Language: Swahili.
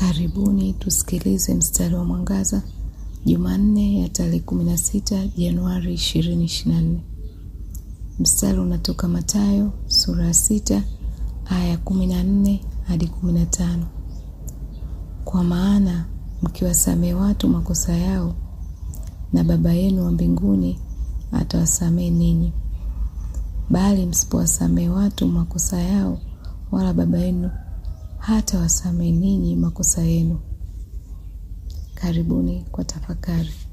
Karibuni tusikilize mstari wa mwangaza Jumanne ya tarehe 16 Januari 2024. Mstari unatoka Mathayo sura ya sita aya 14 hadi 15. Kwa maana mkiwasamehe watu makosa yao, na Baba yenu wa mbinguni atawasamehe ninyi, bali msipowasamehe watu makosa yao, wala Baba yenu hata wasamehe ninyi makosa yenu. Karibuni kwa tafakari.